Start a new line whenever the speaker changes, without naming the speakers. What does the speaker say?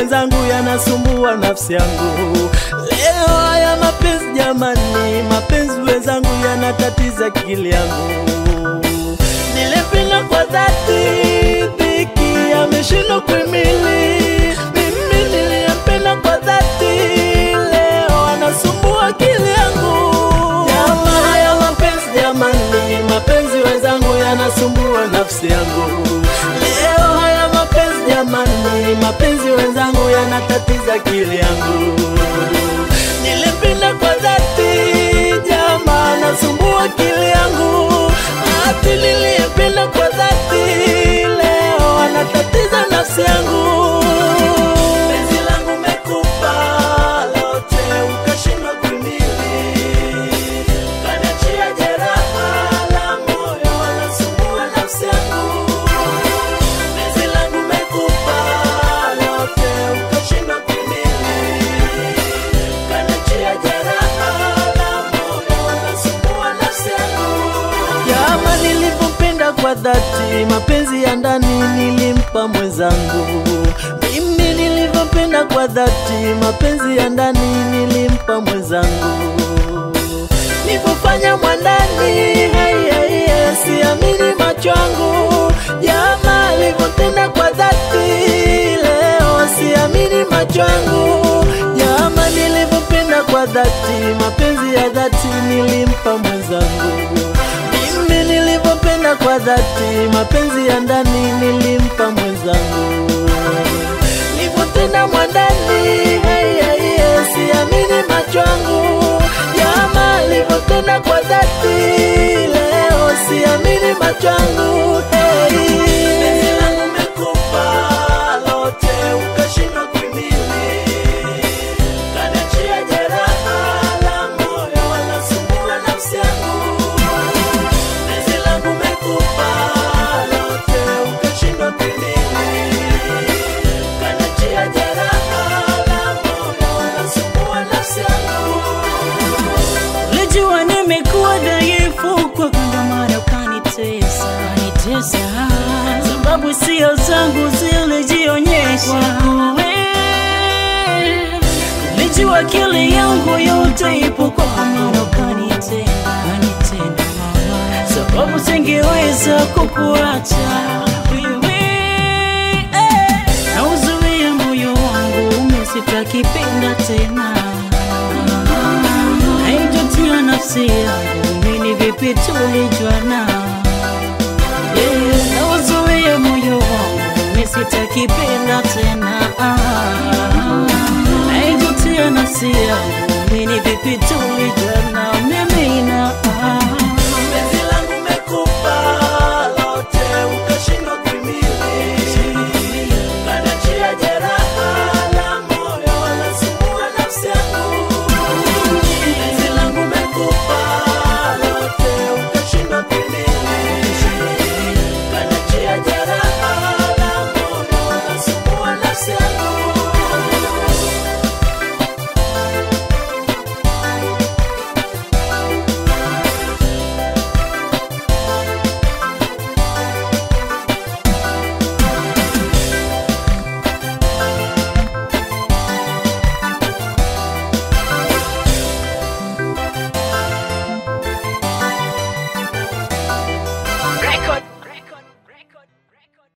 wenzangu yanasumbua nafsi yangu. Leo haya mapenzi jamani, mapenzi wenzangu yanatatiza akili yangu. Nilipenda kwa dhati, dhiki ameshindwa kuhimili. Mimi niliyempenda kwa dhati, leo anasumbua akili yangu. Jamaa haya mapenzi jamani, mapenzi wenzangu yanasumbua nafsi yangu. Leo haya mapenzi jamani, mapenzi wenzangu yanatatiza akili yangu. Nilipenda kwa dhati, jamaa anasumbua akili yangu. Ati niliyempenda kwa dhati, leo anatatiza nafsi yangu. Penzi langu mekupa lote, ukashindwa kuhimili. Kaniachia jeraha la moyo, anasumbua nafsi yangu. Penzi langu mekupa lote, ukashindwa kuhimili. Kaniachia jeraha la moyo, anasumbua nafsi yangu. Jama nilivyompenda kwa dhati, mapenzi ya ndani nilimpa mwenzangu. Mimi nilivyompenda kwa dhati, mapenzi ya ndani nilimpa mwenzangu. Nilivyofanya mwandani, hai, hai, hai, siamini macho yangu. Jama alivyotenda kwa dhati, leo siamini macho yangu. Jama nilivyopenda kwa dhati, mapenzi ya dhati nilimpa mwenzangu. Mimi nilivyopenda kwa dhati, mapenzi ya ndani nilimpa mwenzangu. Nilivyotenda mwandani, hai, hai, hai, siamini macho yangu. Jamaa nilivyotenda kwa dhati, leo siamini macho yangu. Hey. Penzi langu mekupa lote, ukashindwa kuhimili. Kaniachia jeraha la moyo, anasumbua nafsi yangu. Penzi langu mekupa lote, ukashindwa kuhimili. Kaniachia jeraha la moyo, anasumbua nafsi yangu.
Ulijua nimekuwa dhaifu kwa ndo maana ukanitesa kanitesa, sababu sio zangu zilijionyesha Ulijua akili yangu yote ipo kwa maana ukanitenda kanitenda mama, sababu singeweza kukuacha wewe eh. Nauzuia moyo wangu umesitakipenda tena Haijutia nafsi yangu mimi vipi tulijuana yeah. Nauzuia moyo wangu mimi sitakipenda tena Haijutia nafsi yangu mimi vipi tulijuana